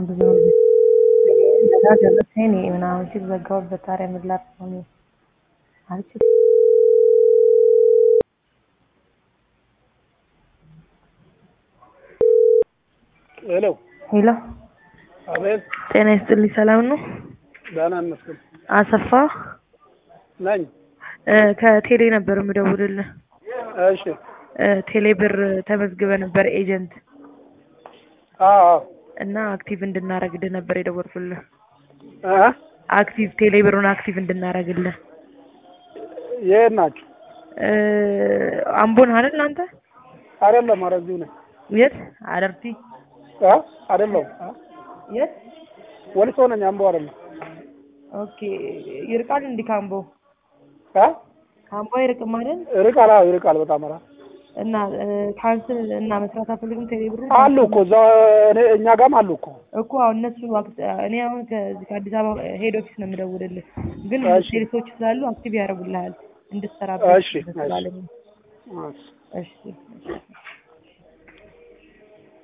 በጣም ብዙ ነው። እንደዛ ጀለሰኝ እኔ ምናምን ሲል ዘጋሁበት። ታዲያ ምን ላድርግ ነው እኔ አልችልም። ሄሎ ሄሎ አቤት፣ ጤና ይስጥልኝ። ሰላም ነው? ደህና ይመስገን አሰፋ ነኝ። እ ከቴሌ ነበር የምደውልልህ። እሺ። እ ቴሌ ብር ተመዝግበ ነበር ኤጀንት አዎ እና አክቲቭ እንድናረግልህ ነበር የደወልኩልህ። እ አክቲቭ ቴሌ ብሩን አክቲቭ እንድናረግልህ የት ናችሁ? እ አምቦን አይደል አንተ? አይደለም፣ ኧረ እዚሁ ነኝ። የት አደርቲ? እ አይደለም፣ የት? ወሊሶ ነኝ። አምቦ አይደለም። ኦኬ ይርቃል እንዲ ካምቦ እ ካምቦ አይርቅም አይደል? ይርቃል። አዎ ይርቃል በጣም። ኧረ እና ካንስል እና መስራት አፈልግም ቴሌ ብሩ አሉ እኮ እዛ እኔ እኛ ጋርም አሉ እኮ። እኮ አሁን እነሱ አክት- እኔ አሁን ከዚህ ከአዲስ አበባ ሄድ ኦፊስ ነው የምደውልልህ፣ ግን እሺ። ሴልሶች ስላሉ አክቲቭ ያደርጉልሃል እሺ፣ እንድትሰራበት እሺ። ስላለኝ። እሺ። እሺ